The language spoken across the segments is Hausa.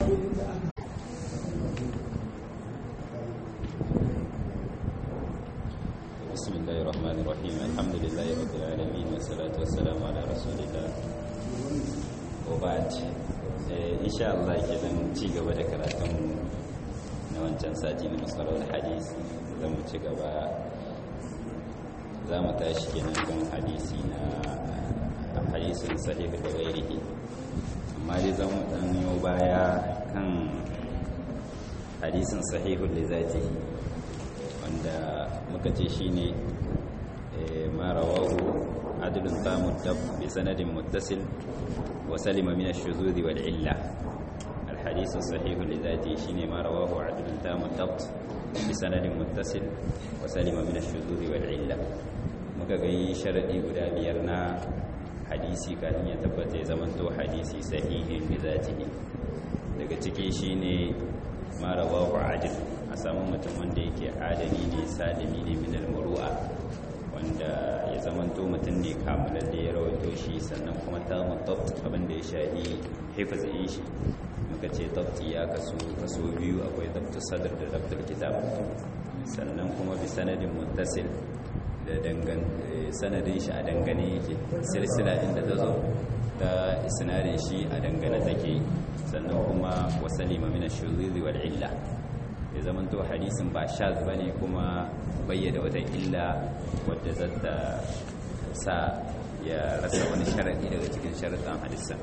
بسم الله الرحمن الرحيم الحمد لله رب العالمين والصلاة والسلام على رسول الله وبعد إن شاء الله كده ci gaba da karatun na wancan sati na masarar hadisi zan mu ci gaba za mu tashi kenan kan hadisi na hadisin sahih da gairihi amma dai zan mu dan yau baya kan hadisin sahihul da zatihi wanda muka ce shi ne ma rawahu adlun tamu tab bi sanadin muttasil wa salima min ash-shuzuz wal illa al-hadith sahih li dhati shine ma rawahu adlun tamu tab bi sanadin muttasil wa salima min ash-shuzuz wal illa muka ga yi sharadi guda biyar na hadisi kafin ya tabbata ya zamanto hadisi sahihin li dhatihi daga ciki shine ma rawahu adl a samu mutum wanda yake adali ne salimi ne min al-muru'a wanda ya zamanto mutum ne kamalar da ya rawaito shi sannan kuma ta mutabt abin da ya shahi hifazin shi muka ce tabti ya kaso kaso biyu akwai tabtu sadr da tabtul kitab sannan kuma bi sanadin muttasil da dangan sanadin shi a dangane yake silsila inda ta zo ta isnadin shi a dangane take sannan kuma wasalima min ash-shuzuz wal illa ya zama to hadisin ba shaz ba ne kuma bayyada wata illa wadda zata sa ya rasa wani sharaɗi daga cikin sharaɗin hadisan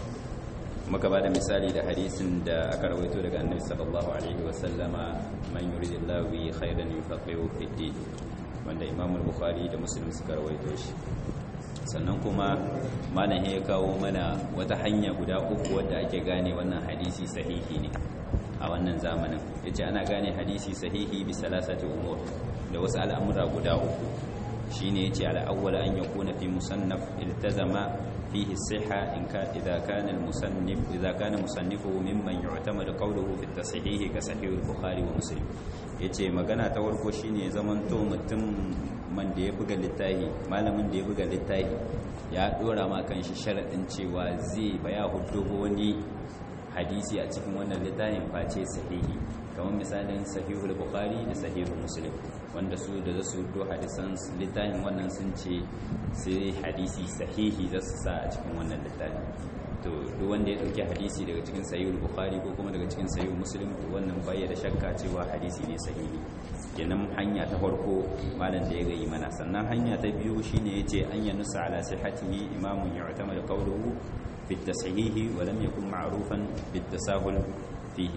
maka ba da misali da hadisin da aka rawaito daga annabi sallallahu alaihi wasallama man yuridillahu bi khairan yufaqihu fi din wanda imam al-bukhari da muslim suka rawaito shi sannan kuma malam ya kawo mana wata hanya guda uku wadda ake gane wannan hadisi sahihi ne a wannan zamanin ya ce ana gane hadisi sahihi bi salasati umur da wasu al'amura guda uku shi ne ya ce al'awwala an yakuna fi musannaf iltazama fihi siha in ka idza kana al-musannif idza kana musannifuhu mimman yu'tamadu qawluhu fi at-tashihi ka sahih al-bukhari wa muslim yace magana ta farko shine zamanto mutum man da ya buga littafi malamin da ya buga littafi ya dora ma kan shi sharadin cewa zai baya hudu wani hadisi a cikin wannan littafin face sahihi kamar misalin sahihul bukhari da sahihul muslim wanda su da za su do hadisan littafin wannan sun ce sai hadisi sahihi za su sa a cikin wannan littafin to duk wanda ya dauki hadisi daga cikin sahihul bukhari ko kuma daga cikin sahihul muslim to wannan bai da shakka cewa hadisi ne sahihi kenan hanya ta farko malam da ya gayi mana sannan hanya ta biyu shine yace an yanusa ala sihhatihi imamun yu'tamadu qawluhu بالتصحيح ولم يكن معروفا بالتساهل فيه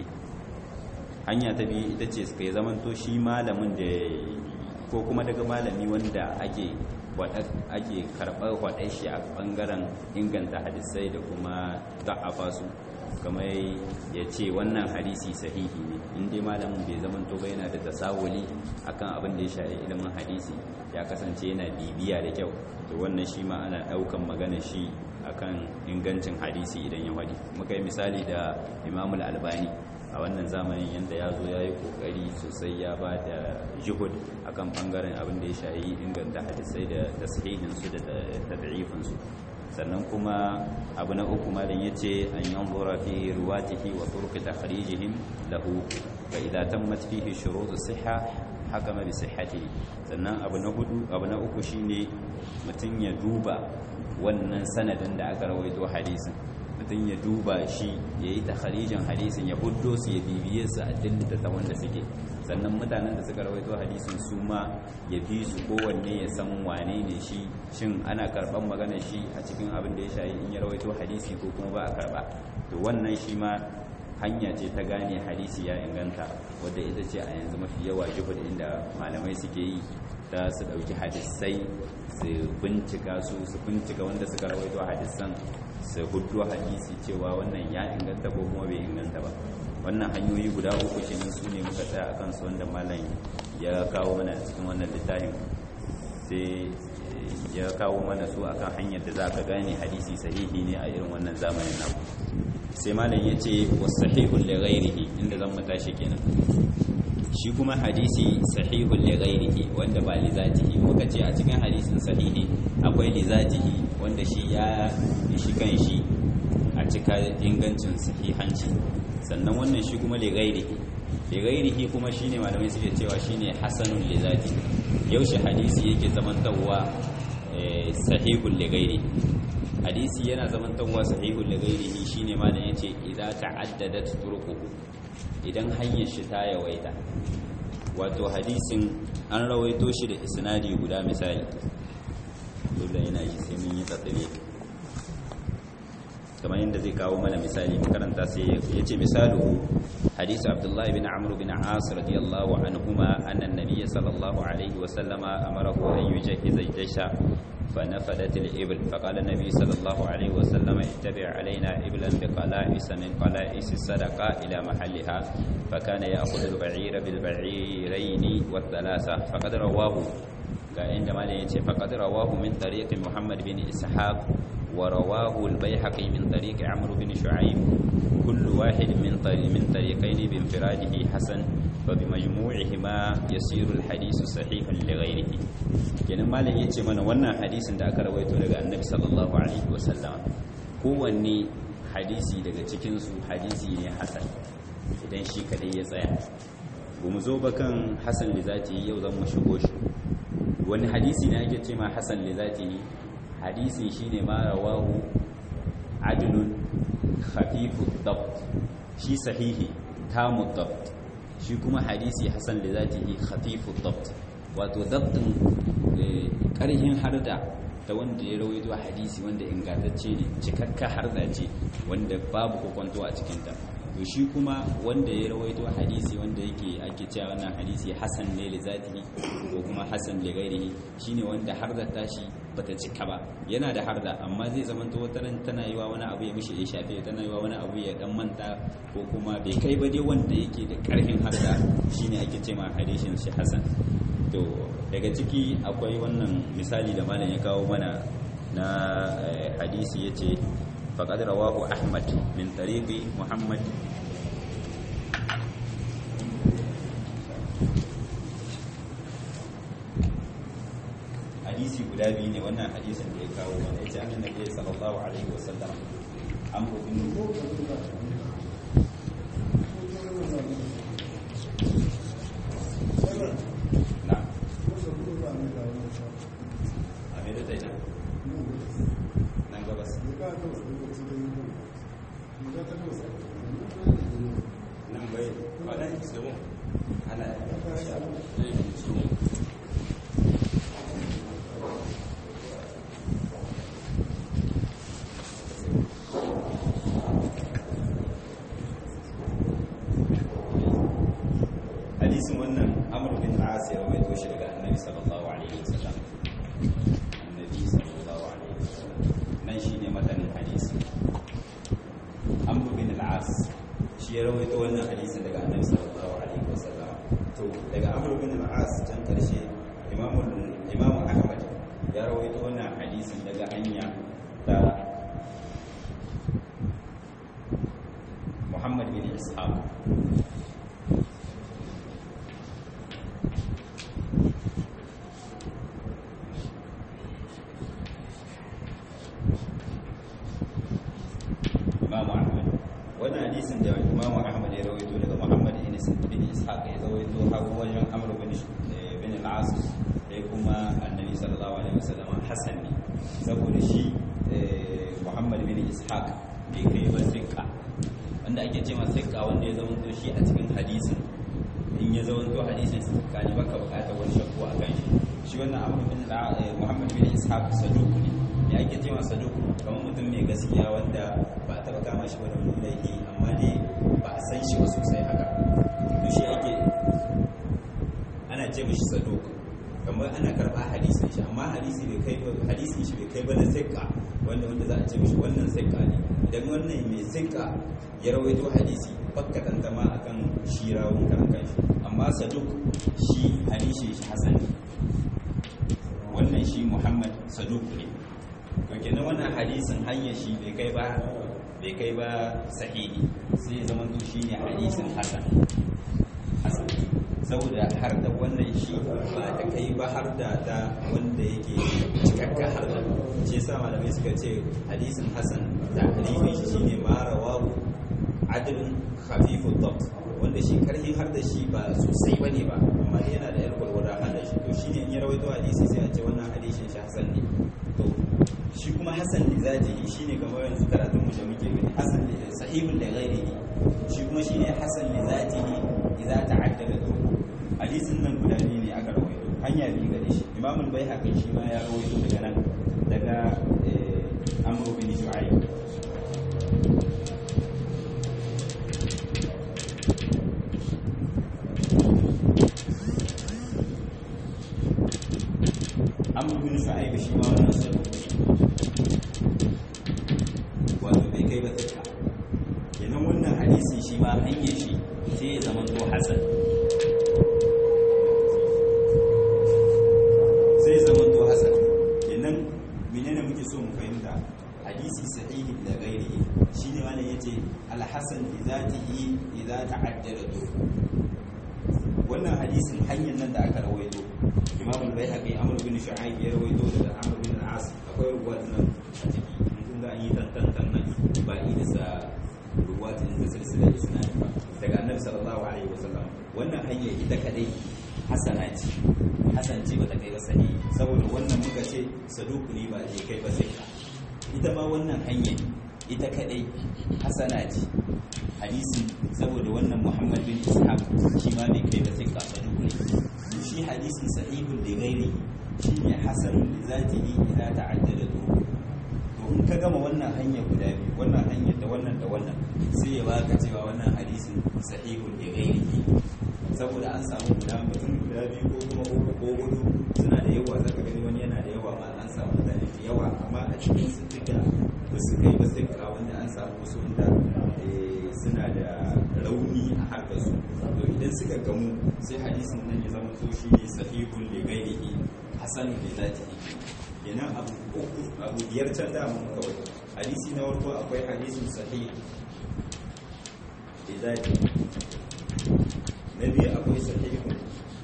hanya ta biyu ita ce suka yi zamanto shi malamin da ko kuma daga malami wanda ake ake karɓar kwaɗai shi a ɓangaren inganta hadisai da kuma da'afa su kamar ya ce wannan hadisi sahihi ne inda malamin bai zamanto ba yana da tasawuli akan abin da ya shafi ilimin hadisi ya kasance yana bibiya da kyau to wannan shi ma ana ɗaukan magana shi akan ingancin hadisi idan ya wadi muka yi misali da imamul albani a wannan zamanin yadda ya zo ya yi kokari sosai ya ba da juhud akan bangaren abin da ya shayi inganta hadisai da tasirinsu da tad'ifinsu sannan kuma abu na uku malam yace an yanzura fi ruwatihi wa turuq takhrijihim lahu fa idza tammat fihi shurut as-sihha hakama bi sihhatihi sannan abu na hudu abu na uku shine mutun ya duba wannan sanadin da aka rawaito hadisin mutum ya duba shi ya yi takharijin hadisin ya huddo su ya bibiye su a dillita ta wanda suke sannan mutanen da suka rawaito hadisin su ma ya bi su kowanne ya san wane ne shi shin ana karban magana shi a cikin abin da ya shayi in ya rawaito hadisi ko kuma ba a karba to wannan shi ma hanya ce ta gane hadisi ya inganta wadda ita ce a yanzu mafi yawa jihud inda malamai suke yi ta su ɗauki hadisai su bincika su su bincika wanda suka rawaito hadisan su hudu hadisi cewa wannan ya inganta ko kuma bai inganta ba wannan hanyoyi guda uku kenan su ne muka tsaya akan su wanda malam ya kawo mana cikin wannan littafin sai ya kawo mana su akan hanyar da za ka gane hadisi sahihi ne a irin wannan zamanin naku sai malam ya ce wasahihun li ghairihi inda zan matashi kenan shi kuma hadisi sahihun li ghairihi wanda ba li zatihi muka ce a cikin hadisin sahihi akwai li zatihi wanda shi ya shi kan shi a a cika ingancin sahihanci sannan wannan shi kuma ligairihi ligairihi kuma shine malamai suke cewa shine hasanun lizati yaushe hadisi yake zamantawa sahihul ligairi hadisi yana zamantawa sahihul ligairihi shine malam yace idza ta'addadat turuquhu idan hanyar shi ta yawaita wato hadisin an rawaito shi da isnadi guda misali dole yana yi sai mun yi tsatsire kamar yadda zai kawo mana misali makaranta sai ya ce misalu hadisi abdullahi bin amr bin as radiyallahu anhuma anna an-nabiy sallallahu alaihi wa sallama amarahu an yujahhiza al-jaysha فنفدت الإبل فقال النبي صلى الله عليه وسلم اتبع علينا إبلا بقلائس من قلائس الصدقة إلى محلها فكان يأخذ البعير بالبعيرين والثلاثة فقد رواه عندما يأتي فقد رواه من طريق محمد بن إسحاق ورواه البيحقي من طريق عمرو بن شعيب كل واحد من طريق من طريقين بانفراده حسن فبمجموعهما يصير الحديث صحيحا لغيره kenan malam yace mana wannan hadisin da aka rawaito daga annabi sallallahu alaihi wasallam kowanne hadisi daga cikin su hadisi ne hasan idan shi kadai ya tsaya ba mu zo ba kan hasan li zati yau zan mu shigo shi wani hadisi ne ake ce ma hasan li zati hadisin shine ma rawahu adlun khafifu dabt shi sahihi tamu dabt shi kuma hadisi hasan li zatihi khafifu dabt wato dabtin karhin harda ta wanda ya rawaito hadisi wanda ingantacce ne cikakka harda ce wanda babu kokonto a cikinta to shi kuma wanda ya rawaito hadisi wanda yake ake cewa wannan hadisi hasan ne li zatihi ko kuma hasan li ghairihi shine wanda harda tashi bata cika ba yana da harda amma zai zama to wata ran tana yiwa wani abu ya mishi ya shafe tana yiwa wani abu ya dan manta ko kuma bai kai ba dai wanda yake da karfin harda shine ake cewa hadisin shi hasan to daga ciki akwai wannan misali da malam ya kawo mana na hadisi yace faqad rawahu ahmad min tariqi muhammad hadisi guda biyu ne wannan hadisin da ya kawo mana yace annabi sallallahu alaihi wasallam an bin hadisin wannan amr bin al-as ya rawaito shi daga annabi sallallahu alaihi wasallam annabi sallallahu alaihi wasallam nan shine matanin hadisi amr bin al-as shi ya rawaito wannan hadisin daga annabi sallallahu alaihi wasallam to daga amr bin al-as can karshe imamu imamu ahmad ya rawaito wannan hadisin daga hanya ta muhammad bin ishaq imamu ahmad wannan hadisin da imamu ahmad ya rawaito daga muhammad bin ishaq ya rawaito har wajen amr bin bin al-as da kuma annabi sallallahu alaihi wasallam hasan ne saboda shi muhammad bin ishaq bai kai ba sikka wanda ake ce ma sikka wanda ya zama shi a cikin hadisin in ya zama to hadisin sikka ne baka bukatar wani shakku a kan shi shi wannan amr bin muhammad bin ishaq saduq ne ya ake ce masa duk kamar mutum mai gaskiya wanda ba a taɓa kama shi wani wani laifi amma dai ba a san shi ba sosai haka to shi ake ana ce mishi saduk kamar ana karɓa hadisin shi amma hadisi bai kai hadisin shi bai kai ba na sikka wanda wanda za a ce mishi wannan sikka ne idan wannan mai sikka ya rawaito hadisi bakka tantama akan shi rawun karan kanshi amma saduk shi hadisi shi hasan wannan shi muhammad saduk ne to kenan wannan hadisin hanyar shi bai kai ba bai kai ba sahihi sai ya zama shi ne hadisin hasan hasan saboda har da wannan shi ba ta kai ba har da ta wanda yake cikakka har da shi yasa malamai suka ce hadisin hasan ta'rifin shi shine ma rawahu adlun khafifu dhabt wanda shi karhi har da shi ba sosai bane ba amma dai yana da yar gwargwada har da shi to shine in ya rawaito hadisi sai a ce wannan hadisin shi hasan ne to shi kuma hasan li zatihi shine kamar yanzu karatun mu da muke gani hasan li sahihun li ghairihi shi kuma shine hasan li zatihi idza ta'addada turuq hadisin nan guda biyu ne aka rawaito hanya biyu gare shi imamul baihaqi shi ma ya rawaito daga nan daga amr bin shu'aib amr bin shu'aib shi ma wannan sai wato bai kai ba tsaka kenan wannan hadisi shi ma hanyar shi sai ya zama to hasan sai zama to hasan kenan menene muke so mu fahimta hadisi sahihi da gairihi shine wannan yace al-hasan bi zatihi idza ta'addada dur wannan hadisin hanyar nan da aka rawaito imam al-baihaqi amr bin shu'aib ya rawaito daga amr bin al-as akwai ruwat nan a ciki kun ga an yi tantan nan ba ida sa ruwat da silsila isnad ba daga annabi sallallahu alaihi wasallam wannan hanya ita kadai hasana ce hasan ce bata kai ba sani saboda wannan muka ce saduku ne ba je kai ba sai ka ita ma wannan hanya ita kadai hasana ce hadisi saboda wannan muhammad bin ishaq shi ma bai kai ba sai ka saduku ne shi hadisin sahihun da gairi shi ne hasanun da zatihi idza ta'addada turuq to in ka gama wannan hanya guda biyu wannan hanyar da wannan da wannan sai ya baka cewa wannan hadisin sahihun da gairihi saboda an samu guda mutum guda biyu ko kuma uku ko hudu suna da yawa zaka gani wani yana da yawa ma an samu mutane da yawa amma a cikin su duka ba su kai ba sai ka wanda an samu wasu wanda suna da rauni a harkar su to idan suka gamu sai hadisin nan ya zama to shi ne sahihun li ghairihi hasanun li zatihi kenan abu uku abu biyar can da mun kawai hadisi na farko akwai hadisin sahih li zatihi na biyu akwai sahihun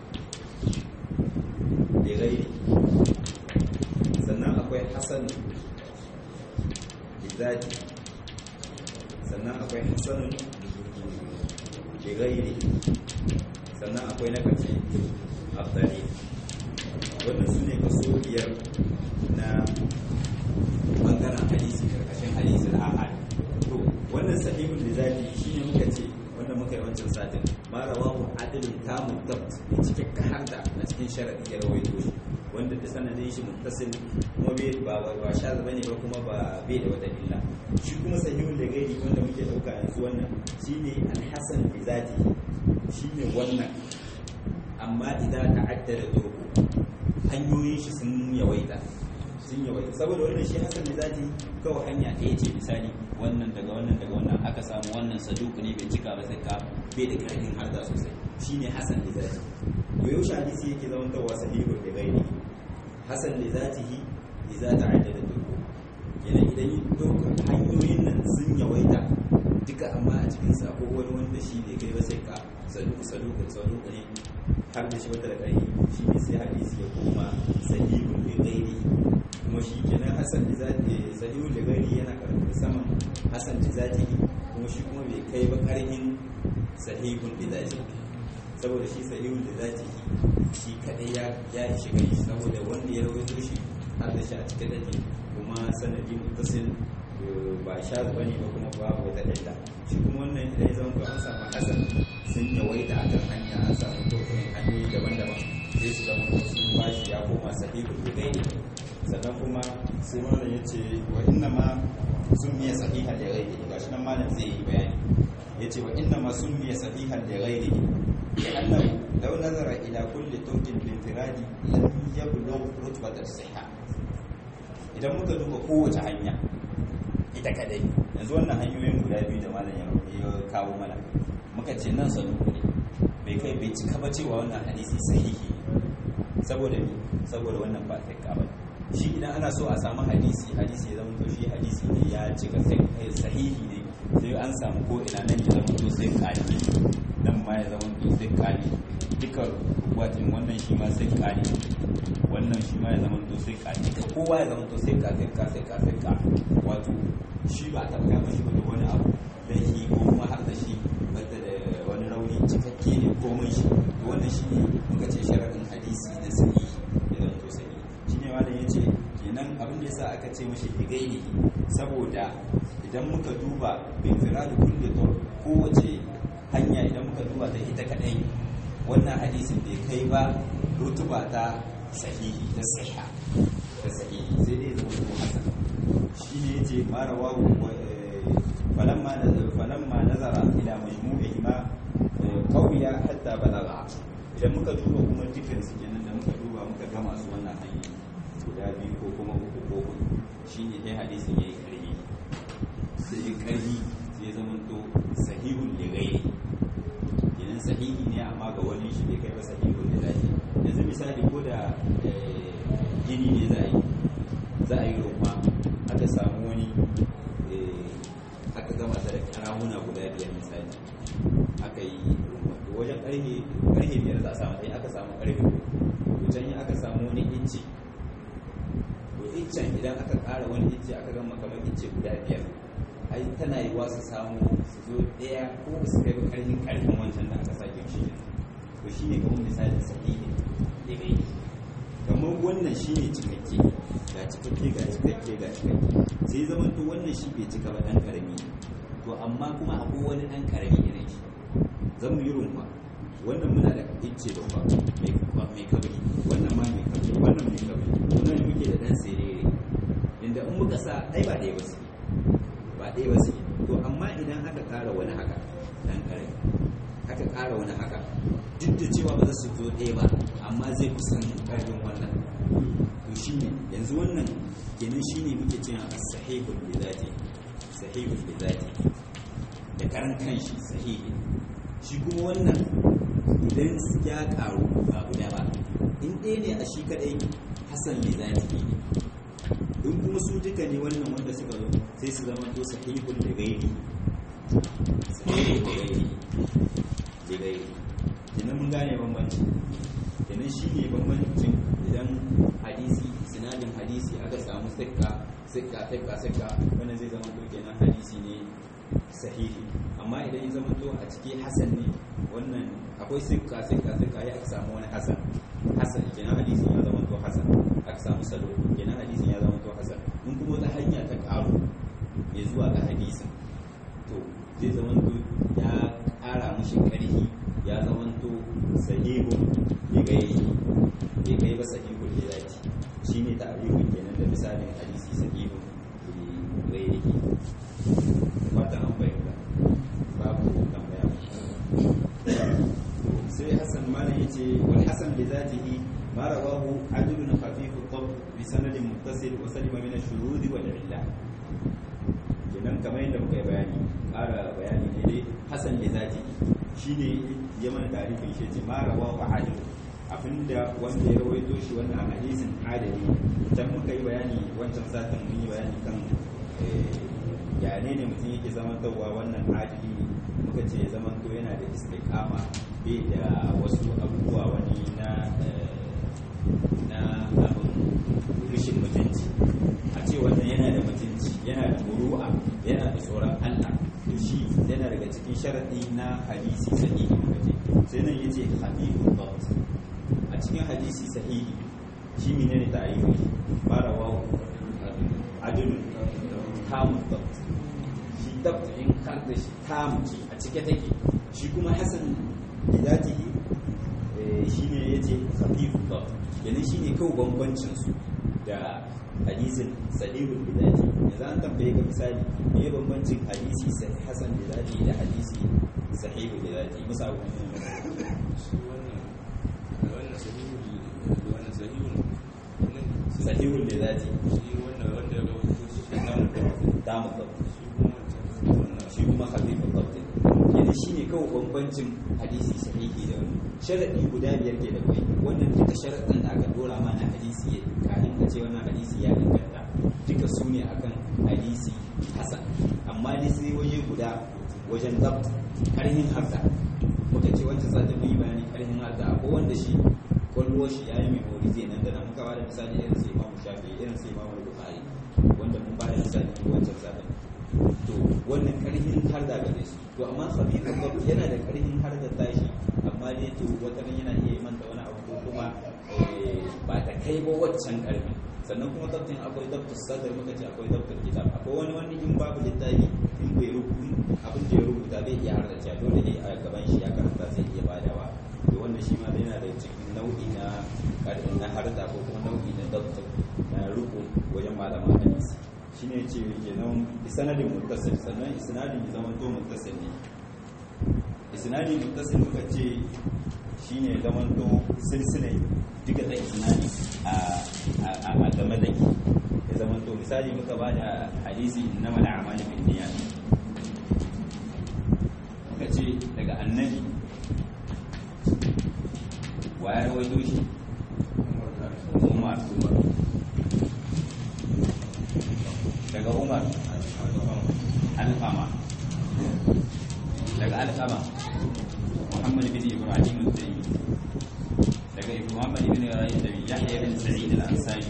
da gairi sannan akwai hasan da zati sannan akwai hasanun da gairi sannan akwai na karshe abdali wannan su ne kaso biyar na bangaren hadisi karkashin hadisin ahad to wannan sahihun da zati shi ne muka ce wanda muka yi wancan satin ma rawahu adilun kamun dabt da cikakken harda a cikin sharadi ya rawaito shi wanda da sanadin shi muttasil kuma bai ba ba shaz bane ba kuma ba bai da wata illa shi kuma sahihun da gairi wanda muke dauka yanzu wannan shine al-hasan bi zati shine wannan amma idan ta'addada turku hanyoyin shi sun yawaita sun yawaita saboda wannan shi hasan da zati kawai hanya ɗaya ce misali wannan daga wannan daga wannan aka samu wannan saduku ne bai cika ba sai ka bai da karfin harda sosai shine hasan da zati to yaushe hadisi yake zama tawa sahihu da gairi hasan da zatihi idza ta'addada turku yana idan yi doka hanyoyin nan sun yawaita duka amma a cikin sa ko wani wanda shi ne kai ba sai ka saduku saduku saduku ne har da shi wata da ƙarfi shi ne sai hadisi ya koma sahihun da gairi kuma shi kenan hasan da zati sahihun da gairi yana karfin saman hasan da zati kuma shi kuma bai kai ba ƙarfin sahihun da zati saboda shi sahihun da zati shi kadai ya ya ishi gani saboda wanda ya rawaito shi har da shi a cikin dake kuma sanadi mutasil ba sha bane ba kuma babu wata daida shi kuma wannan idan ya zama an samu hasan sun yawaita a kan hanya an samu tokunan hanyoyi daban-daban sai su zama sun bashi ya koma sahihul bugaini sannan kuma sai malam ya ce wa inna ma sun miya sahihan da gairi ga shi nan malam zai yi bayani ya ce wa inna ma sun miya sahihan da gairi ya annahu law nazara ila kulli turkin bin firadi lam yablugh rutbatat sihha idan muka duba kowace hanya ita kadai yanzu wannan hanyoyin guda biyu da malam ya kawo mana muka ce nan saduku ne bai kai bai cika ba cewa wannan hadisi sahihi saboda ni saboda wannan ba sai ka ba shi idan ana so a samu hadisi hadisi ya zama to shi hadisi ne ya cika sahihi ne sai an samu ko ina nan ya zama to sai kali nan ma ya zama to sai kali duka watin wannan shi ma sai kali wannan shi ma ya zama to sai ka duka kowa ya zama to sai ka sai ka sai ka sai ka wato shi ba ta kama shi da wani abu da shi ko kuma har da shi bata da wani rauni cikakke ne komai shi to wannan shi ne muka ce sharadin hadisi na sahihi ya zama to sahihi shi ne malam ya ce kenan abin da yasa aka ce mashi bigaini saboda idan muka duba bin firadu kulli tur kowace hanya idan muka duba ta ita kadai wannan hadisin bai kai ba rutuba ta sahihi ta sahiha ta sahihi sai dai zama ko hasan shine yace mara wawu falamma nazara falamma nazara ila majmu'ihima qawiya hatta balagha idan muka duba kuma dukkan su kenan da muka duba muka gama su wannan hanya guda biyu ko kuma uku ko hudu shine dai hadisin yayi karhi sai ya karhi sai ya zama to sahihul li ghairi kenan sahihi ne amma ga wani shi bai kai ba sahihul li ghairi yanzu misali ko da gini ne za a yi za a yi rumma aka samu wani aka gama ta da karamuna guda biyar misali aka yi rumma to wajen karhe karhe biyar za a samu ɗaya aka samu karfe to can yi aka samu wani inci to iccen idan aka ƙara wani icce aka gama kamar icce guda biyar ai tana yi wa su samu su zo ɗaya ko su kai ba ƙarfin ƙarfin wancan da aka sake shi to shine kamar misali sahihi da gai kamar wannan shine cikakke ga cikakke ga cikakke ga cikakke sai zaman to wannan shi bai cika ba dan karami to amma kuma akwai wani dan karami irin shi zan mu yi rumfa wannan muna da icce babba mai kabri wannan ma mai kabri wannan mai kabri wannan ne muke da dan serere inda in muka sa ai ba ɗaya ba su ba ɗaya ba su to amma idan aka ƙara wani haka dan karami aka ƙara wani haka duk da cewa ba za su zo ɗaya ba amma zai kusan ƙarfin wannan to shi ne yanzu wannan kenan shi ne muke cewa a sahihul bi zati sahihul bi zati da karan kanshi sahihi shi kuma wannan idan ya ƙaru ba guda ba in ɗaya ne a shi kaɗai hasan bi zati ne in kuma su duka ne wannan wanda suka zo sai su zama to sahihul da gairi sahihul da gairi da gairi kenan mun gane bambanci kenan shi ne bambancin idan hadisi sinadin hadisi aka samu sikka sikka sikka sikka wannan zai zama to kenan hadisi ne sahihi amma idan ya zama to a ciki hasan ne wannan akwai sikka sikka sikka ya aka samu wani hasan hasan kenan hadisi ya zama to hasan aka samu salo kenan hadisi ya zama to hasan in kuma wata hanya ta karu ya zuwa ga hadisin to zai zama to ya ƙara mushi ƙarfi ya zamanto sahihu ya gai ya gai ba sahihu da zaki shi ne ta'arifin kenan da misalin hadisi sahihu ya gai yake fatan an bayyana babu tambaya sai hassan malam yace wal hasan bi zatihi ma rawahu adlun khafif ad bi sanadin muttasil wa salima min ash-shurud wal illa kenan kamar yadda muka yi bayani ƙara bayani ne dai hasan bi zatihi shine ya mana tarifin shi ce mara wa wa adil abinda wanda ya rawaito shi wannan hadisin adali idan muka yi bayani wancan satin mun yi bayani kan ya ne ne mutum yake zamantarwa wannan adili ne muka ce zaman to yana da istiqama bai da wasu abubuwa wani na na abin rishin mutunci a ce wannan yana da mutunci yana da muru'a yana da tsoron Allah to shi yana daga cikin sharadi na hadisi sahihi mukace sai nan yace hadithun dabt a cikin hadisi sahihi shi menene ta'arifi fara wa adun tamun dabt shi dabt in har da shi tamu ce a cike take shi kuma hasan bidatihi shine yace hadithun dabt yana shine kawai bambancin su da hadisin sahihul bidati yanzu an tambaye ka misali me ya bambancin hadisi hasan bidati da hadisi sahihul bidati musa abu sahihul bidati damu da shi kuma hafifun dabtin yanzu shi ne kawai bambancin hadisi sahihi da wani sharaɗi guda biyar ke da kai wannan duka sharaɗin da aka dora mana hadisi kafin ka ce wannan hadisi ya inganta duka su ne akan hadisi hasan amma dai sai waje guda wajen zabt karhin harda muka ce wancan sati mun yi bayani karhin harda akwai wanda shi kwallo shi ya yi memorize nan da nan muka ba da misali irin su imamu shafi irin su imamu bukhari wanda mun ba da misali wancan satin to wannan karhin har da gare su to amma khabibul bab yana da karhin har da tashi amma dai to wata ran yana iya manta wani abu ko kuma ba ta kai ba waccan karfi sannan kuma dabtin akwai dabtin sadar muka ce akwai dabtin kitab akwai wani wani in babu littafi in bai rubuta abin da ya rubuta bai iya har da cewa dole ne a gaban shi ya karanta zai iya badawa to wannan shi ma yana da cikin nau'i na karfin na harda ko kuma nau'i na dabtin na rubu wajen malaman hadisi shine ce kenan isnadin muttasil sannan isnadin ya zama to muttasil ne isnadin muttasil muka ce shine zaman to silsilai duka da isnadi a a a game da ke ya zaman to misali muka ba da hadisi na mala amali bin niyyat muka ce daga annabi wa ya rawaito shi umar daga umar alfama daga alfama muhammad bin ibrahim al-taymi daga muhammad bin ibrahim al-taymi yahya bin sa'id al-ansari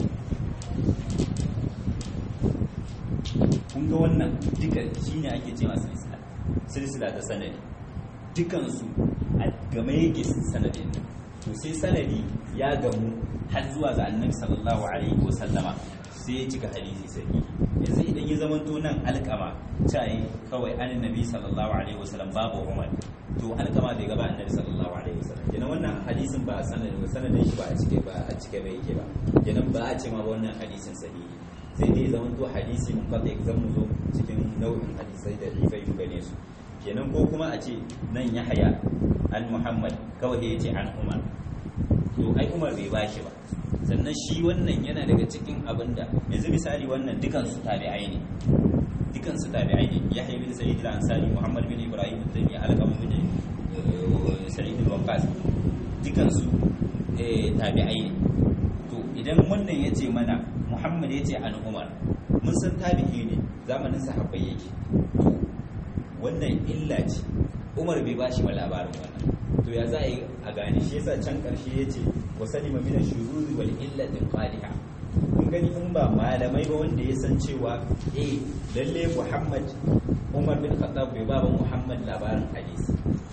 kun ga wannan duka shine ake cewa silsila silsila ta sanadi dukansu a game yake sanadin to sai sanadi ya gamu har zuwa ga annabi sallallahu alaihi wasallama sai ya cika hadisi sahihi yanzu idan ya zama to nan alkama cai kawai an nabi sallallahu alaihi wasallam babu umar to alkama bai gaba annabi sallallahu alaihi wasallam kenan wannan hadisin ba sanadin ba sanadin shi ba a cike ba a cike bai yake ba kenan ba a ce ma wannan hadisin sahihi sai dai zama to hadisi mun fata zan mu zo cikin nau'in hadisai da rifai mu gane su kenan ko kuma a ce nan ya haya an muhammad kawai ya ce an umar to ai umar bai bashi ba sannan shi wannan yana daga cikin abin da yanzu misali wannan dukansu tabi'ai ne dukansu tabi'ai ne yahya bin sa'id al-ansari muhammad bin ibrahim bin taymiyyah al-qam bin sa'id al-waqqas dukansu tabi'ai ne to idan wannan ya ce mana muhammad ya ce an umar mun san tabi'i ne zamanin sahabbai yake to wannan illa ce umar bai bashi ba labarin wannan to ya za a yi a gane shi yasa can karshe ya ce wa salima min ash-shururi wal illatin qaliha kun gani in ba malamai ba wanda ya san cewa eh lalle Muhammad Umar bin Khattab bai ba Muhammad labarin hadisi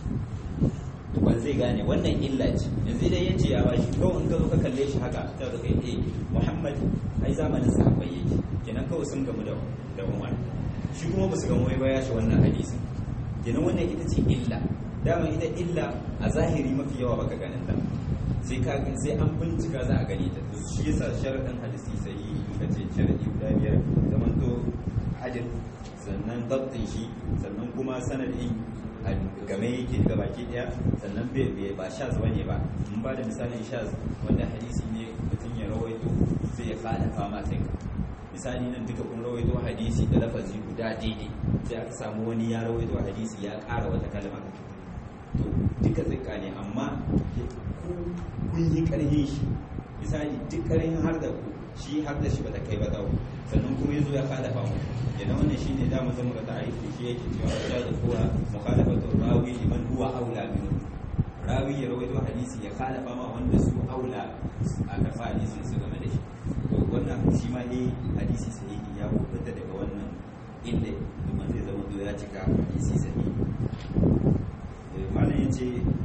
to ban zai gane wannan illa ce yanzu dai yace ya bashi ko in ka zo ka kalle shi haka ta da kai eh Muhammad ai zamanin sahabbai yake kenan kawai sun gamu da da Umar shi kuma ba su gamu ba ya shi wannan hadisi kenan wannan ita ce illa dama ita illa a zahiri mafi yawa baka ganin ta sai ka sai an bincika za a gani ta to shi yasa sharadin hadisi sai muka ce sharadi guda biyar zaman to ajin sannan dabtin shi sannan kuma sanadin game yake ga baki daya sannan bai ba shaz bane ba mun ba da misalin shaz wanda hadisi ne mutum ya rawaito sai ya kada fama sai ka misali nan duka kun rawaito hadisi da lafazi guda daidai sai aka samu wani ya rawaito hadisi ya ƙara wata kalma to duka zika ne amma kun yi ƙarhin shi misali duk ƙarhin har da ku shi har da shi bata kai ba dawo sannan kuma yazo ya kada famu yana wannan shine da mu zama da ta'arifi shi yake cewa ya da kuwa mukhalafatu rawi liman huwa aula min rawi ya rawaito hadisi ya khalafa ma wanda su aula a karfa hadisin su game da shi to wannan shi ma ne hadisi sahihi ya kubuta daga wannan inda domin zai zama ya cika hadisi sahihi malam yace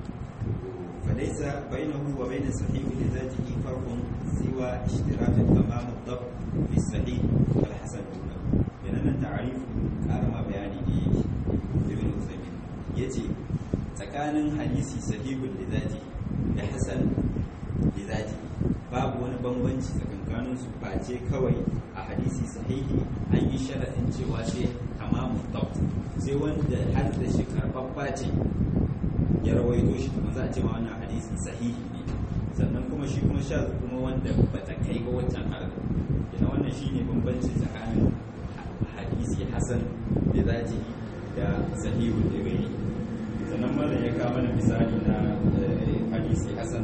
فليس بينه وبين الصحيح لذاته فرق سوى اشتراك تمام الضبط في الصحيح والحسن له لأن التعريف كارما بياني دي ابن عثيمين يجي tsakanin hadisi sahihun lidati da hasan lidati babu wani bambanci tsakankanin su face kawai a hadisi sahihi an yi sharaɗin cewa sai tamamu dabt sai wanda har da shi karɓaɓɓa ce ya rawaito shi kuma za a ce ma wannan hadisi sahihi ne sannan kuma shi kuma sha kuma wanda ba ta kai ga wancan harkar ina wannan shi ne bambanci tsakanin hadisi hasan da zaji da sahihu da gani sannan malam ya kawo mana misali na hadisi hasan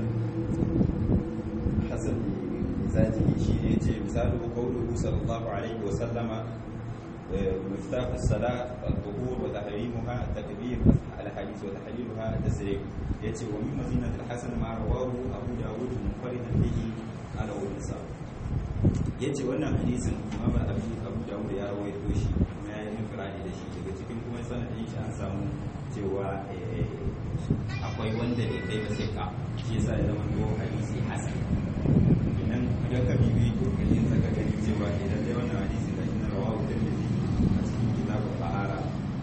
hasan zaji shi ne ce misali ko kauluhu sallallahu alaihi wa sallama مفتاح الصلاة الظهور وتحريمها التكبير الحديث وتحليلها التسريب يأتي ومن مزينة الحسن ما رواه أبو داود منفردا به على النساء yace wannan hadisin Imam Abu Abu Dawud ya rawaito shi kuma ya yi infiradi da shi daga cikin kuma sanadin shi an samu cewa akwai wanda bai kai ba sai ka shi yasa ya zama to hadisi hasan idan idan ka bibi kokarin zaka gani cewa idan dai wannan hadisi da inna rawahu tirmidhi a cikin kitabul bahara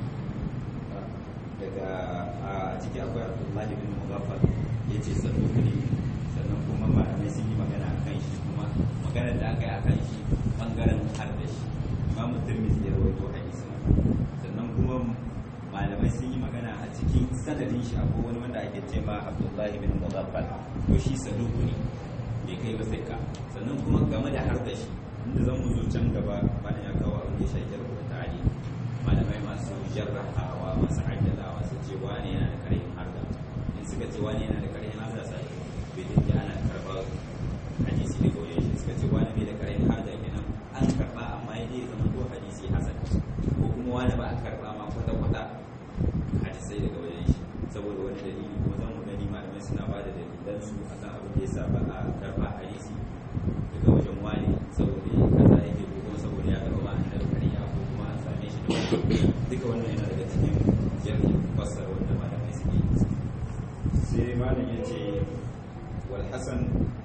daga a ciki akwai Abdullahi bin Mughaffal yace saduq ne sannan kuma malamai sun yi magana akan shi kuma maganar da aka yi akan shi bangaren har da shi Imam Tirmidhi ya rawaito hadisi sannan kuma malamai sun yi magana a cikin sanadin shi akwai wani wanda ake ce ma Abdullahi bin Mughaffal ko shi saduq ne bai kai ba sai ka sannan kuma game da har da shi inda zan mu zo can gaba bayan ya kawo abin da ya shafi jarhu da ta'ali malamai masu jarrahawa masu addalawa su ce wani yana da karin harda in suka ce wani yana da karin harda sai bai dinga ana karɓar hadisi daga wajen shi suka ce wani bai da karin harda kenan an karɓa amma ya dai zama ko hadisi hasan ko kuma wani ba a karɓa ma kwata-kwata hadisai daga wajen shi saboda wani dalili kuma zan mu gani malamai suna ba da dalilansu akan abin da ya sa ba a karɓa hadisi daga wajen wani saboda kaza yake ko kuma saboda ya karɓa annabi kariya ko kuma an same shi da wani duka wannan yana daga cikin jami'in fassar wanda malamai suke yi sai malam ya ce wal hasan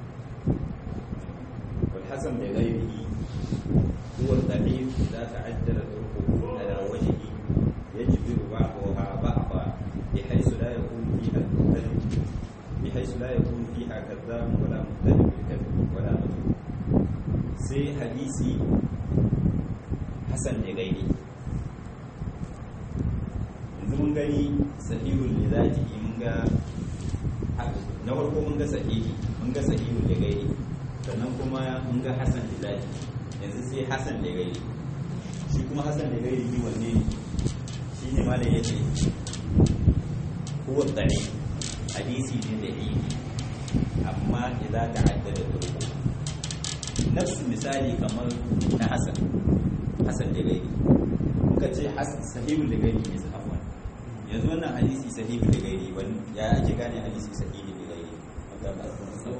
wal hasan da ghairihi huwa al-da'if idza ta'addala turquhu ala wajhi yajbiru ba'daha ba'da بحيث لا يكون فيها المختلف بحيث لا يكون فيها كذاب ولا مختلف بالكذب ولا مجنون سي حديثي حسن لغيري yanzu mun gani sahihul li zatihi mun ga na farko mun ga sahihi mun ga sahihul li gairi sannan kuma mun ga hasan li zatihi yanzu sai hasan li gairi shi kuma hasan li gairi ni wanne ne shine malai yace huwa dare hadisi ne da yi amma idza ta'addada turku nafsu misali kamar na hasan hasan da gairi muka ce sahihul da gairi ne afwan yanzu wannan hadisi sahihul da gairi wani ya ake gane hadisi sahihul da gairi wanda ba su sau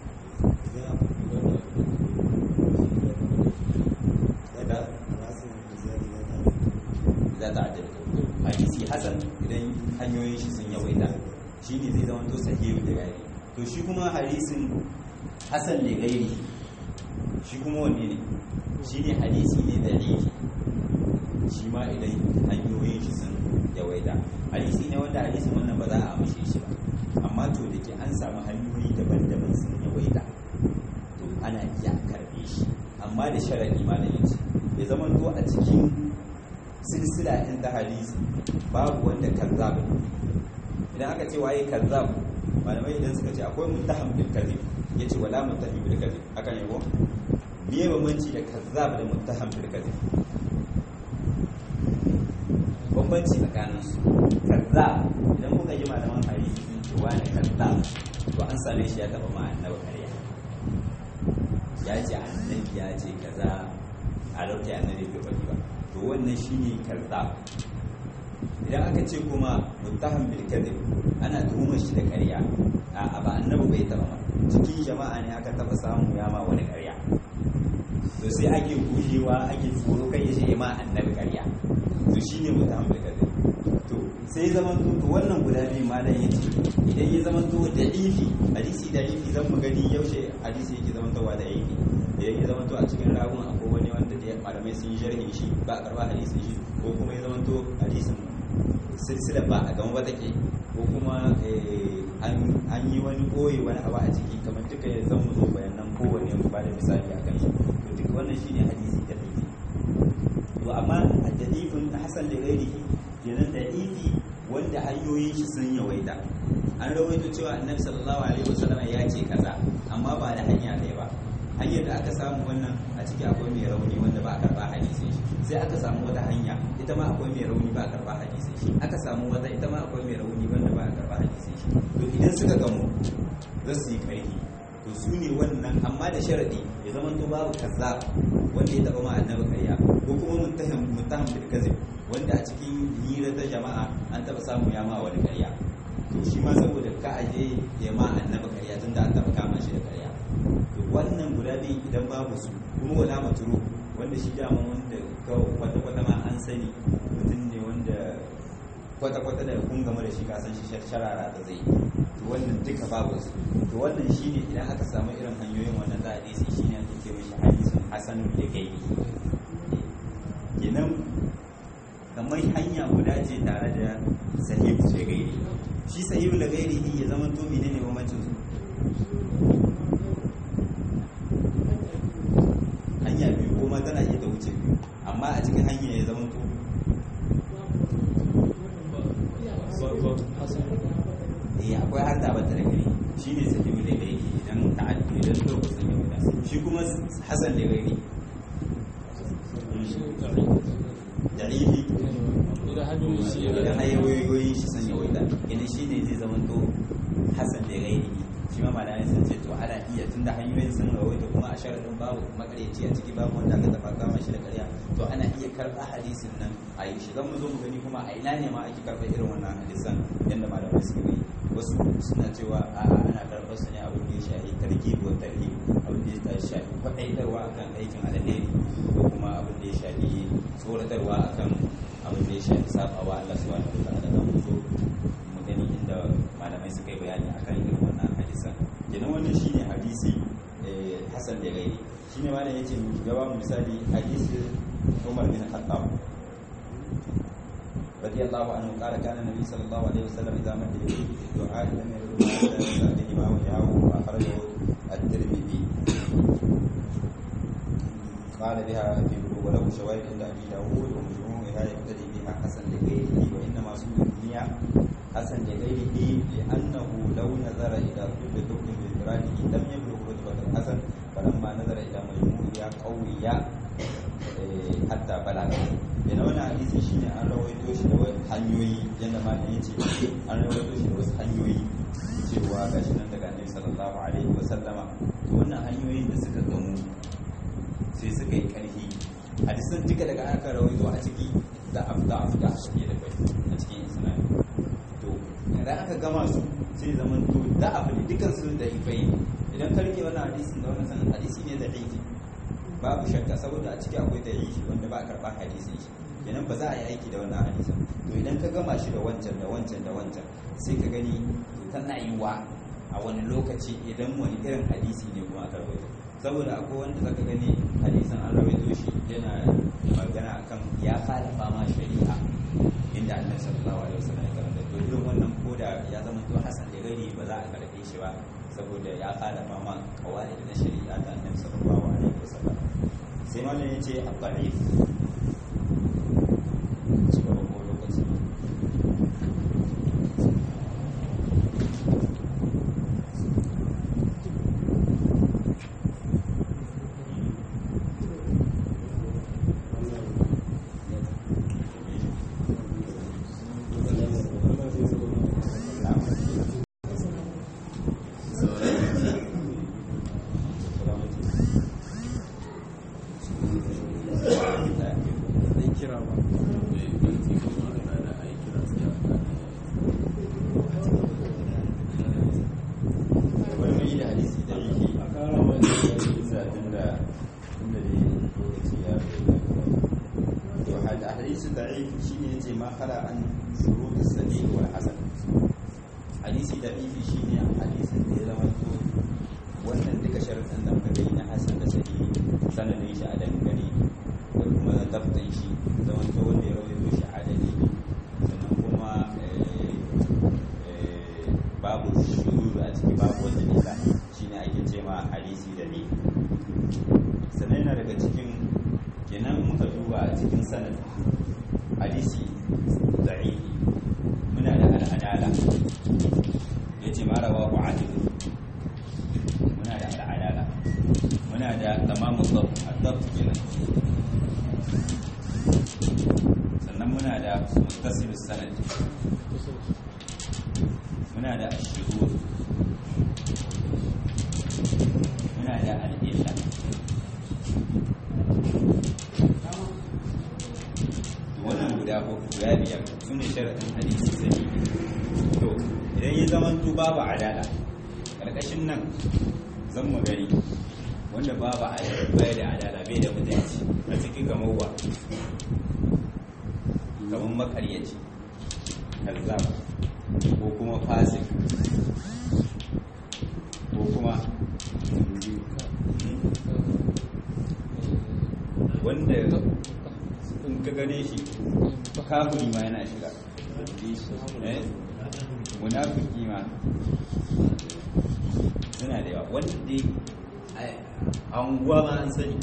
za ta addada hadisi hasan idan hanyoyin shi sun yawaita shi ne zai zama to sahihu da gairi to shi kuma hadisin hasan da gairi shi kuma wanne ne shi ne hadisi ne da rifi shi ma idan hanyoyin shi sun yawaita hadisi ne wanda hadisin wannan ba za a amshe shi ba amma to da ke an samu hanyoyi daban-daban sun yawaita to ana iya karbe shi amma da sharaɗi ma da yace ya zama to a cikin silsila ɗin ta hadisi babu wanda kazzab idan aka ce waye kazzab malamai idan suka ce akwai muttaham bil kadhib yace wala muttahim bil kadhib haka ne ko me bambanci da kazzab da muttaham bil kadhib bambanci tsakanin su kazzab idan kuka ji malaman hadisi sun ce wani kazzab to an same shi ya taba ma annabi kariya ya ce annabi ya ce kaza a lokacin annabi bai faɗi ba to wannan shine kazzab idan aka ce kuma muttaham bil kadhib ana tuhumar shi da ƙarya a ba annabi bai taba ba cikin jama'a ne aka taba samu ya ma wani ƙarya to sai ake gujewa ake tsoro kai ya ma annabi ƙarya to shine muttaham bil kadhib to sai zaman to to wannan guda biyu malam yace idan ya zaman to da ifi hadisi da ifi zan mu gani yaushe hadisi yake zaman towa da ifi idan ya zaman to a cikin ragun akwai wani wanda da malamai sun yi sharhin shi ba a karba hadisin shi ko kuma ya zaman to hadisin silsila ba a gama ba take ko kuma an yi wani koyi wani abu a ciki kamar duka ya zan zo bayanan kowane ba da misali a kan shi to duk wannan shine hadisi da ifi to amma a dalifin hasan da gairihi kenan da ifi wanda hanyoyin shi sun yawaita an rawaito cewa annabi sallallahu alaihi wasallam ya ce kaza amma ba da hanya ɗaya ba hanyar da aka samu wannan a ciki akwai mai rauni wanda ba a karba hadisin shi sai aka samu wata hanya ita ma akwai mai rauni ba a karba hadisin shi aka samu wata ita ma akwai mai rauni wanda ba a karba hadisin shi to idan suka gamu za su yi karfi to su ne wannan amma da sharadi ya zama to babu kazzab wanda ya taba ma annabi karya ko kuma muttaham muttaham bil kazib wanda a cikin hira ta jama'a an taba samu ya ma wani ƙarya to shi ma saboda ka aje ya ma annabi ƙarya tunda an taba kama shi da ƙarya to wannan guda biyu idan babu su kuma wala maturu wanda shi dama wanda kawai kwata-kwata ma an sani mutum ne wanda kwata-kwata da kun game da shi kasan shi sharara da zai to wannan duka babu su to wannan shine idan aka samu irin hanyoyin wannan za a ɗaya shi ne ake ce mishi hadisun hasanun da gaibi kenan kamar hanya guda ce tare da sahihu da gairi shi sahihu da gairi ya zama to menene bambancin su hanya biyu ko ma tana iya ta wuce biyu amma a cikin hanya ya zama to eh akwai har da bata da gari shine sahihu da gairi idan ta'addi idan lokacin ya wuce shi kuma hasan da gairi da'ifi idan hanyoyin shi sun yawaita idan shi ne zai zama to hasan da gairi shi ma malamai sun ce to ana iya tunda hanyoyin sun yawaita kuma a sharadin babu makareci a ciki babu wanda aka tafa kama shi da karya to ana iya karɓa hadisin nan a yi shi zan mu zo mu gani kuma a ina ne ma ake karɓa irin wannan hadisan yadda malamai suke yi wasu suna cewa a ana karɓar su ne abin da ya shafi tarkib wa tarhib abin da ya shafi kwaɗaitarwa akan aikin alheri ko kuma abin da ya shafi tsoratarwa akan abin da ya shafi sabawa Allah subhanahu wa ta'ala da mu zo mu gani inda malamai suka yi bayani akan irin wannan hadisan kenan wannan shine hadisi hasan da gairi shine malam yace mu gaba mu misali hadisi Umar bin Khattab رضي الله عنه قال كان النبي صلى الله عليه وسلم اذا مد يديه في الدعاء لم يرد حتى يسال ما وجهه واخرجه الترمذي قال بها في بلوغ وله شواهد عند ابي داود ومجموعها يقتدي بها حسن لغيره وانما سمي حسن لغيره لانه لو نظر الى كل ذكر بانفراده لم يبلغ رتبه الحسن فلما نظر الى مجموعها قوي hatta balaga yana wani hadisi shine an rawaito shi da wasu hanyoyi yadda malam ya ce an rawaito shi da wasu hanyoyi cewa ga shi nan daga annabi sallallahu alaihi wa sallama to wannan hanyoyin da suka gamu sai suka yi karfi hadisan duka daga aka rawaito a ciki da afda afda suke da kai a cikin islam to idan aka gama su sai zaman to da abu ne dukan su da ifai idan ka rike wannan hadisin da wannan sanan hadisi ne da aiki babu shakka saboda a ciki akwai dalili wanda ba a karɓa hadisin shi kenan ba za a yi aiki da wannan hadisin to idan ka gama shi da wancan da wancan da wancan sai ka gani to tana yi wa a wani lokaci idan wani irin hadisi ne kuma aka rawaito saboda akwai wanda zaka gani hadisin an rawaito shi yana magana akan ya fara fama shari'a inda annabi sallallahu alaihi wasallam ya karanta to irin wannan koda ya zama to hasan da gari ba za a karɓe shi ba saboda ya fara fama kawai na shari'a ta annabi sallallahu alaihi wasallam sai malam ya ce a ƙarif cigaba ko lokaci su ne sharaɗin hadisi sai to idan ya zama to babu adala ƙarƙashin nan zan mu gani wanda babu bai da adala bai da mutunci a cikin kamar wa kamar makaryaci kazzab ko kuma fasik ko kuma wanda in ka gane shi kafiri ma yana shiga eh munafiki ma suna da yawa wanda dai anguwa ma an sani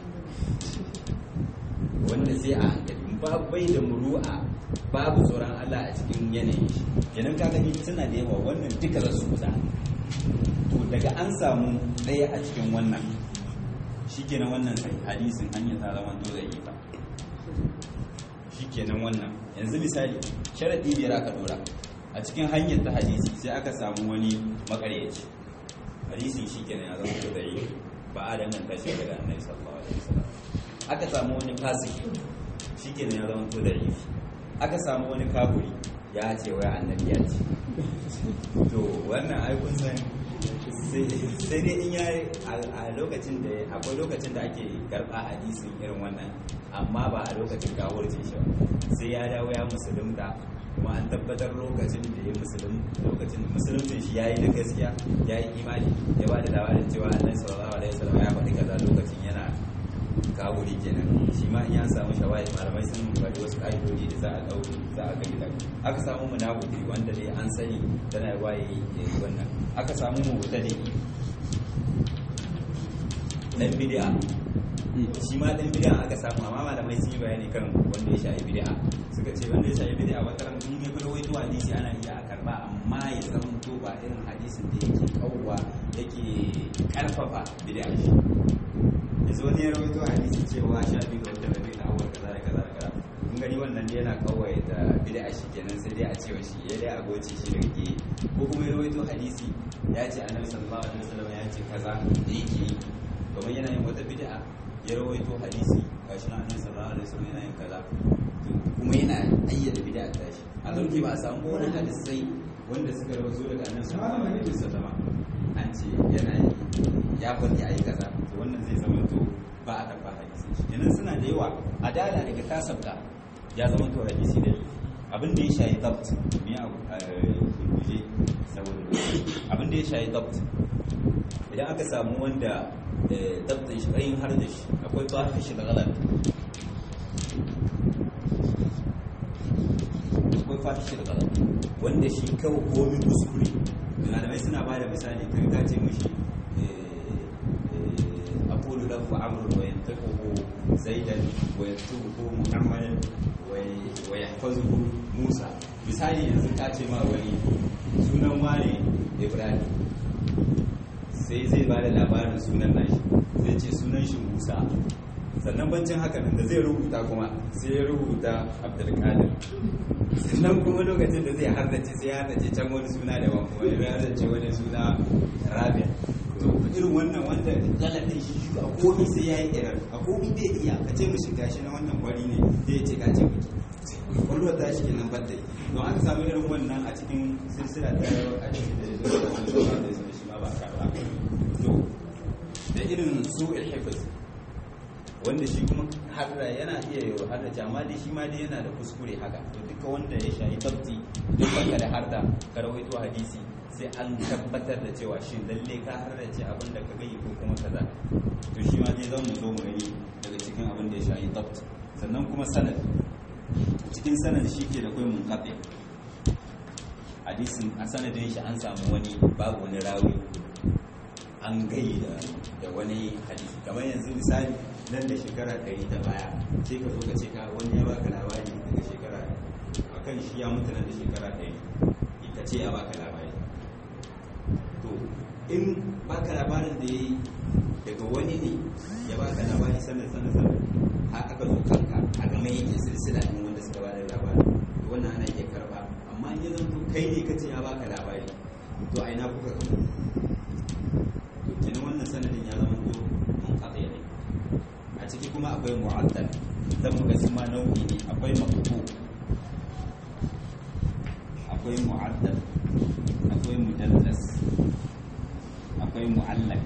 wanda sai a hankali ba bai da muru'a babu tsoron Allah a cikin yanayin shi kenan ka gani suna da yawa wannan duka za su kusa to daga an samu ɗaya a cikin wannan shikenan wannan sai hadisin hanyar ta zama to zai yi fa shikenan wannan yanzu misali sharadi biyar aka dora a cikin hanyar ta hadisi sai aka samu wani makaryaci hadisin shikenan ya zama to zai yi ba a danganta shi daga annabi sallallahu alaihi wasallam aka samu wani fasiki shikenan ya zama to da yi aka samu wani kaburi ya ce wai annabi ya ce to wannan ai kun san sai dai in yayi a lokacin da akwai lokacin da ake karba hadisin irin wannan amma ba a lokacin gawurce shi sai ya dawo ya musulunta kuma an tabbatar lokacin da ya musulun lokacin musulunci shi yayi da gaskiya yayi imani ya ba da labarin cewa annabi sallallahu alaihi wasallam ya faɗi kaza lokacin yana kawuri kenan shi ma in ya samu shawai malamai sun bari wasu ƙa'idodi da za a ɗauki za a ga gidan aka samu munafiki wanda dai an sani tana yi waye ya yi wannan aka samu mubtadi dan bid'a shi ma dan bid'a aka samu amma malamai sun yi bayani kan wanda ya shafi bid'a suka ce wanda ya shafi bid'a wata ran in ya gudu wai to hadisi ana iya a karba amma ya zama to ba irin hadisin da yake kawwa yake karfafa bid'a shi yanzu wani ya rawaito hadisi cewa sha biyu ga wata rabi da awal kaza da kaza da kaza kun gani wannan yana kawai da bid'a shi kenan sai dai a cewa shi ya dai a goce shi daga ke ko kuma ya rawaito hadisi ya ce annabi sallallahu alaihi wasallam ya ce kaza da yake yi kamar yana yin wata bid'a ya rawaito hadisi gashi na annabi sallallahu alaihi wasallam yana yin kaza kuma yana ayyana bid'a ta shi a zauke ba a samu wani hadisai wanda suka rawaito daga annabi sallallahu alaihi wasallam an ce yana ya faɗi ayi kaza to wannan zai zama to ba a karɓa hadisi kenan suna da yawa adala daga kasabta ya zama to hadisi da abin da ya shayi dabt me a guje saboda abin da ya shayi dabt idan aka samu wanda dabtin shi ƙayin har da shi akwai tsafi shi da galar akwai fata shi da galar wanda shi kawai komi kuskure malamai suna ba da misali kai ka ce mashi aqulu lahu amrun wa yantaquhu zaidan wa yaktubuhu muhammadan wa yahfazuhu musa misali yanzu ka ce ma wani sunan wani ibrahim sai zai ba da labarin sunan nashi zai ce sunan shi musa sannan bancin haka da zai rubuta kuma sai ya rubuta abdulkadir sannan kuma lokacin da zai hardace sai ya hardace can wani suna daban kuma ya hardace wani suna rabia to irin wannan wanda galatin shi shi a komi sai ya yi irar a komi bai iya ka ce mishi gashi na wannan kwari ne zai ce ka ce miki kwallo ta shi kenan badda don aka samu irin wannan a cikin silsila ta a cikin da zai zama da shi ma ba karba to da irin su ilhifis wanda shi kuma harda yana iya yi harda ce amma dai shi ma dai yana da kuskure haka to duka wanda ya shayi tabti duk baka da harda ka rawaito hadisi sai an tabbatar da cewa shin lalle ka harda ce abin da ka gani ko kuma kaza to shi ma dai zan mu zo mu gani daga cikin abin da ya shayi tabti sannan kuma sanad cikin sanad shi ke da kai munqati hadisin a sanadin shi an samu wani babu wani rawi an gai da wani hadisi kamar yanzu misali nan da shekara ɗari ta baya sai ka zo ka ce ka wani ya baka labari daga shekara a kan shi ya mutu nan da shekara ɗari ka ce ya baka labari to in baka labarin da ya yi daga wani ne ya baka labari sannan sannan sannan har aka zo kanka a game yake silsila ɗin wanda suka bada labari to wannan ana iya karɓa amma in ya zanto kai ne ka ce ya baka labari to a ina kuka kama kenan wannan sanadin ya zama to mun kaɗa ne a ciki kuma akwai mu'addal dan muka ma nau'i ne akwai maqtu akwai mu'addal akwai mudallas akwai mu'allak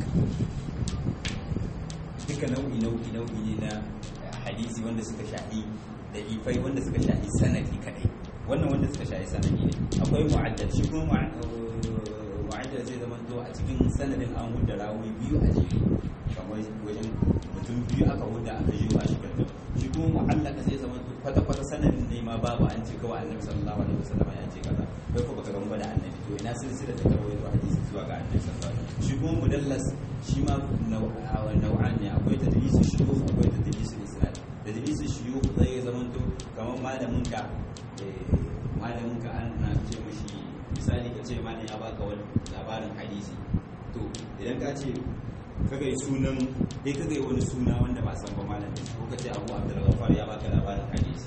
duka nau'i nau'i nau'i ne na hadisi wanda suka shahi da ifai wanda suka shahi sanadi kadai wannan wanda suka shahi sanadi ne akwai mu'addal shi kuma mu'addal zai zama to a cikin sanadin an hudda rawi biyu a jere kamar wajen mutum biyu aka hudda aka yi ba shi kanta shi kuma mu'allaka zai zama to kwata kwata sanadin ne ma babu an ce kawai annabi sallallahu alaihi wasallam ya ce kaza kai ko baka gamba da annabi to ina silsila ta karwayo hadisi zuwa ga annabi sallallahu alaihi wasallam shi kuma mudallas shi ma nau'an ne akwai tadlisu shuyukh akwai tadlisu isnad tadlisu shuyukh zai zama to kamar malamin ka malamin ka an na ce mishi misali ka ce malam ya baka wani labarin hadisi to idan ka ce kaga yi sunan dai kaga yi wani suna wanda ba san ba malam ko ka ce abu abdul ghaffar ya baka labarin hadisi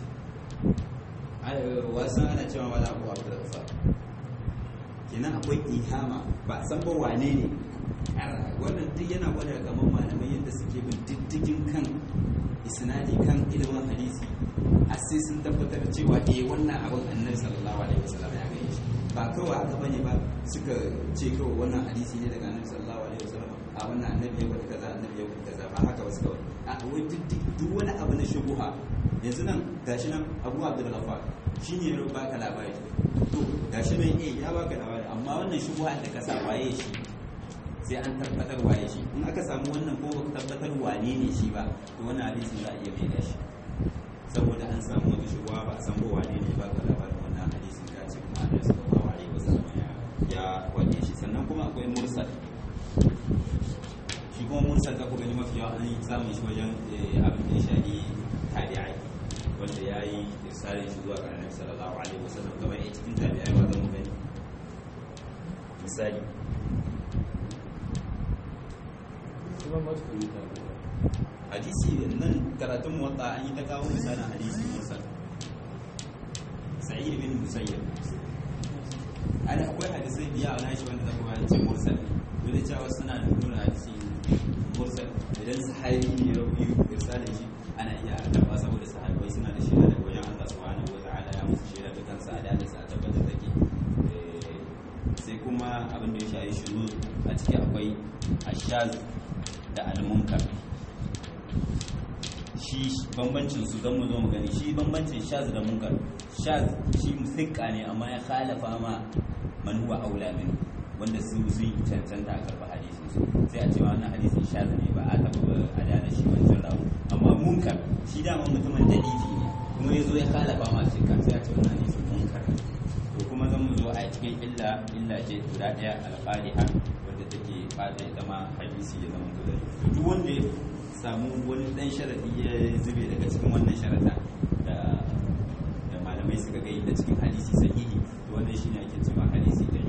wasan ana cewa malam abu abdul ghaffar kenan akwai ihama ba san ba wane ne wannan duk yana gwada kamar malamai yadda suke bin diddigin kan isnadi kan ilimin hadisi har sai sun tabbatar cewa eh wannan abin annabi sallallahu alaihi wasallam ya gani shi ba kawai haka bane ba suka ce kawai wannan hadisi ne daga annabi sallallahu alaihi wasallam a wannan annabi ya faɗi kaza annabi ya faɗi kaza ba haka ba suka wani a wai duk wani abu na shubuha yanzu nan gashi nan Abu Abdul Ghaffar shine ya baka labari to gashi nan eh ya baka labari amma wannan shubuha da ka sa waye shi sai an tabbatar waye shi in aka samu wannan ko baka tabbatar wane ne shi ba to wannan hadisin za a iya mai gashi saboda an samu wata shubuha ba a san ba wane ne ba ka labarin wannan hadisin ka ce kuma annabi sallallahu alaihi wasallam ya ya wane shi sannan kuma akwai mursal shi kuma mursal ka ku gani mafi yawa an samun shi wajen abin da ya shafi tabi'ai wanda ya yi irsalin shi zuwa ga annabi sallallahu alaihi wasallam kamar a cikin tabi'ai ba zan mu gani misali hadisi nan karatun motsa an yi ta kawo misalin hadisi mursal sa'id bin musayyib ana akwai hadisai biya a nashi wanda zaka bayan ce mursal dole cewa suna da nuna hadisi mursal idan sahabi ne ya rabu irsalin shi ana iya karba saboda sahabbai suna da shaida daga wajen Allah subhanahu wa ta'ala ya musu shaida dukan sa da da sa tabbata take sai kuma abin da ya shafi shuru a ciki akwai ashaz da almunkar shi bambancin su don mu zo mu gani shi bambancin shaz da munkar shaz shi musikka ne amma ya khalafa ma man huwa aula min wanda su sun cancanta a karɓa hadisin su sai a ce wannan hadisin shaz ne ba a taɓa a da shi wancan rawu amma munkar shi dama mutumin dalili ne kuma ya zo ya khalafa ma sikka sai a ce wannan hadisin munkar to kuma zan mu zo a cikin illa illa ce guda ɗaya alƙaliha wanda take fata ita ma hadisi ya zama to duk wanda ya samu wani dan sharadi ya zube daga cikin wannan sharada da da malamai suka gai da cikin hadisi sahihi to wannan shine ake cewa hadisi da